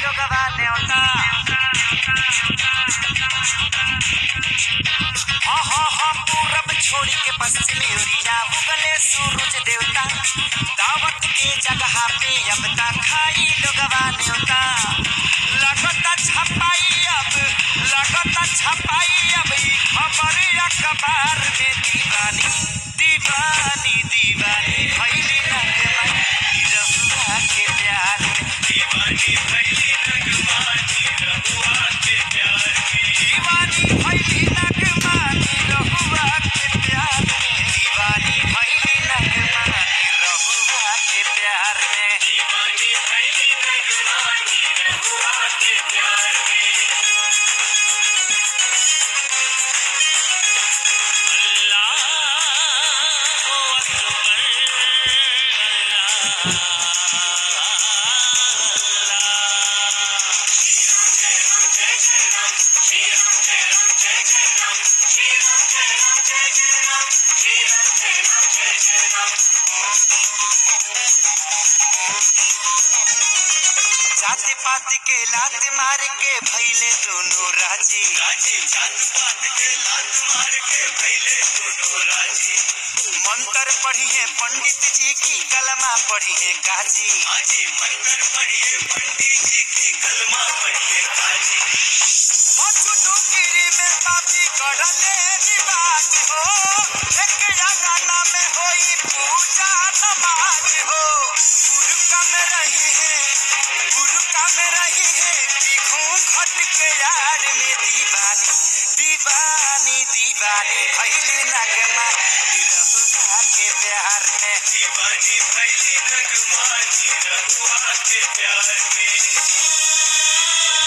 लोगवा न्योता हाँ हाँ हाँ पूरब छोड़ी के पश्चिमी ओरिया उगले सूरज देवता दावत के जगह पे अब ता खाई लोगवा न्योता लगता छपाई अब लगता छपाई अब ई खबर अखबार में दीवानी दीवानी दीवानी भैली नगमा रहुआ के प्यार में दीवानी भैली नगमा रहुआ के प्यार में दीवानी भैली नगमा रहुआ के प्यार में दीवानी भैली नगमा रहुआ के प्यार में दीवानी भैली नगमा रहुआ के प्यार में जाति पात के लात मार के भैले दोनों राजी राजी जात पात के लात मार के भैले दोनों राजी मंत्र पढ़िए पंडित जी की कलमा पढ़िए गाजी हाजी मंत्र पढ़िए पंडित जी की कलमा पढ़िए गाजी गिरी में पापी करले रिवाज हो एक अंगना में होई पूजा नमाज हो गुरु का में रही है गुरु का में रही है दिखूं घट के यार में दीवानी दीवानी दीवानी भैली नगमा निरहुआ के प्यार में दीवानी भैली नगमा निरहुआ के प्यार में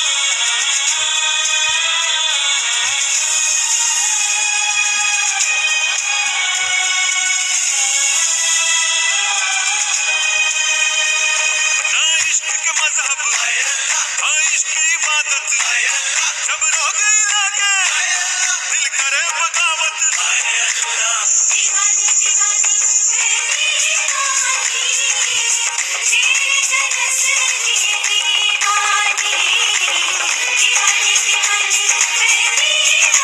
ना इश्क के मजहब ना इश्क की इबादत जब रोग लागे दिल करे बगावत दीवानी दीवानी तेरी जन्नत की दीवानी दीवानी दीवानी तेरी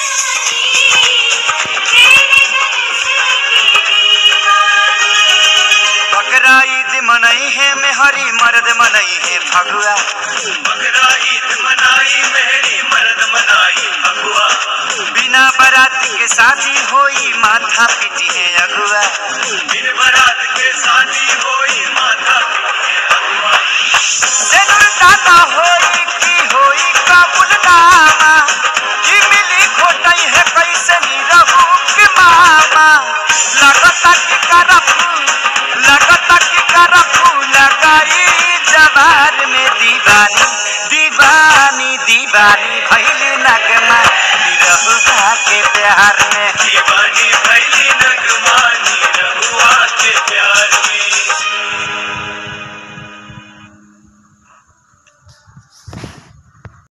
बकरा ईद मनई है में हरी मर्द मनई है फगुआ बकरा ईद मनाई मेहरी मर्द मनाई अगुआ बिना बाराती के शादी होई माथा पीटी है अगुआ दिन बरात के शादी होई माथा पीटे अगुआ सेनुर दादा होई की होई काबुल नामा की मिली खोटई है कैसे नी रहू के मामा लगता की करफू लगता की करफू लगाई जवार में दीवानी दीवानी दीवानी भैल नगमा निरहुआ के प्यार में दीवानी